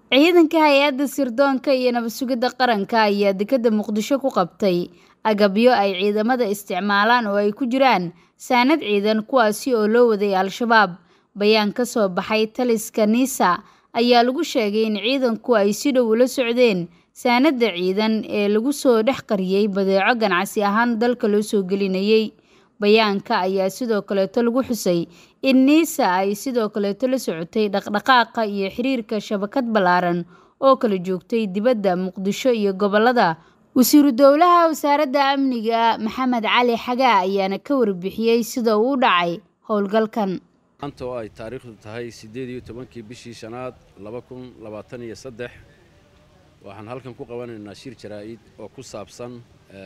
ciidanka hay-adda sirdoonka iyo nabad sugidda qaranka ayaa dekedda muqdisho ku qabtay agabyo ay ciidamada isticmaalaan oo ay ku jiraan saanad ciidan kuwaasi oo loo waday al-shabaab bayaan ka soo baxay taliska niisa ayaa lagu sheegay in ciidanku ay si dhow ula socdeen saanadda ciidan ee lagu soo dhex qariyey badeeco ganacsi ahaan dalka loo soo gelinayay bayaanka ayaa sidoo kaleeto lagu xusay in niisa ay sidoo kaleeto la socotay dhaqdhaqaaqa iyo xiriirka shabakad ballaaran oo kala joogtay dibadda muqdisho iyo gobollada wasiiru dowlaha wasaaradda amniga maxamed cali xagaa ayaana ka warbixiyey sida uu u dhacay howlgalkan maanta oo ay taariikhdu tahay siddeed iyo tobankii bishii shanaad laba kun labaatan iyo saddex waxaan halkan ku qabanaynaa shir jaraa'id oo ku saabsan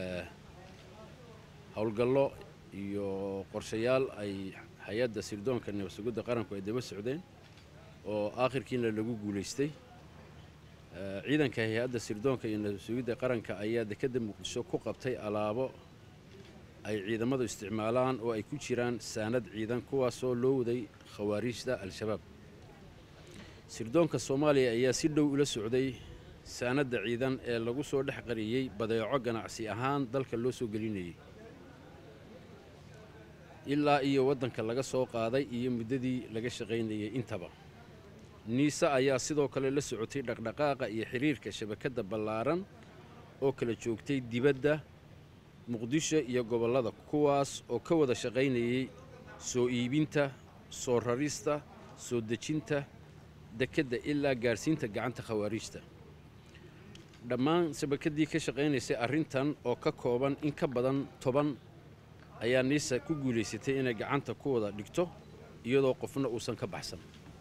howlgallo iyo qorshayaal ay hay-adda sirdoonka nabad sugidda qaranku ay daba socdeen oo aakhirkiina lagu guulaystay ciidanka hay-adda sirdoonka iyo nabad sugidda qaranka ayaa dekedda muqdisho ku qabtay alaabo ay ciidamadu isticmaalaan oo ay ku jiraan saanad ciidan kuwaasoo loo waday khawaariijda al-shabaab sirdoonka soomaaliya ayaa si dhow ula socday saanadda ciidan ee lagu soo dhex qariyey badeeco ganacsi ahaan dalka loo soo gelinayay ilaa iyo waddanka laga soo qaaday iyo muddadii laga shaqaynayay intaba niise ayaa sidoo kale la socotay dhaqdhaqaaqa iyo xiriirka shabakadda ballaaran oo kala joogtay dibadda muqdisho iyo gobollada kuwaas oo ka wada shaqaynayay soo iibinta soo rarista soo dejinta dekedda ilaa gaadhsiinta gacanta khawaariijta dhammaan shabakaddii ka shaqaynaysay arrintan oo ka kooban in ka badan toban ayaa niisa ku guulaysatay inay gacanta ku wada dhigto iyadoo qofna uusan ka baxsan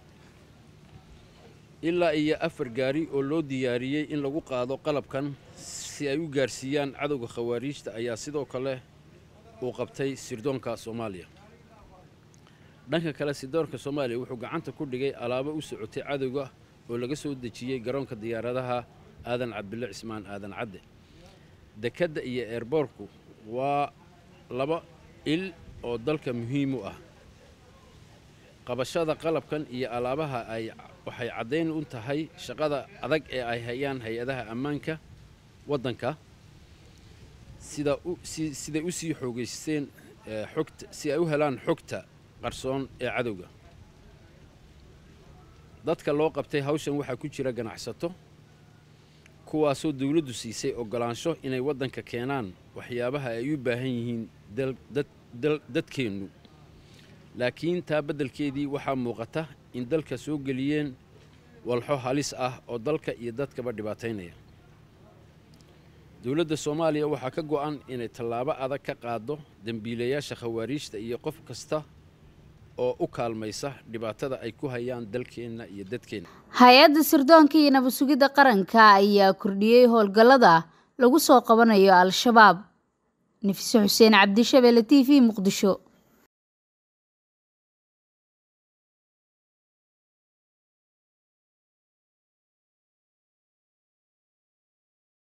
ilaa iyo afar gaari oo loo diyaariyey in lagu qaado qalabkan si ay u gaarsiiyaan cadowga khawaariijta ayaa sidoo kale uu qabtay sirdoonka soomaaliya dhanka kale sirdoonka soomaaliya wuxuu gacanta ku dhigay alaabo u socotay cadowga oo laga soo dejiyey garoonka diyaaradaha aadan cabdille cismaan aadan cadde dekedda iyo eerboorku waa laba il oo dalka muhiim u ah qabashada qalabkan iyo alaabaha ay waxay caddayn u tahay shaqada adag ee ay hayaan hay-adaha ammaanka waddanka sida siday u sii xoogaysteen xogta si ay u helaan xogta qarsoon ee cadowga dadka loo qabtay hawshan waxaa ku jira ganacsato kuwaasoo dawladdu siisay oggolaansho inay waddanka keenaan waxyaabaha ay u baahan yihiin dadkeennu laakiin taa beddelkeedii waxaa muuqata in dalka soo geliyeen walxo halis ah oo dalka iyo dadkaba dhibaataynaya dowladda soomaaliya waxaa ka go'an inay tallaabo adag ka qaaddo dembiilayaasha khawaariijta iyo qof kasta oo u kaalmaysa dhibaatada ay ku hayaan dalkeenna iyo dadkeenna hay-adda sirdoonka iyo nabad sugidda qaranka ayaa kordhiyey howlgallada lagu soo qabanayo al-shabaab nafise xuseen cabdishabeelle t v muqdisho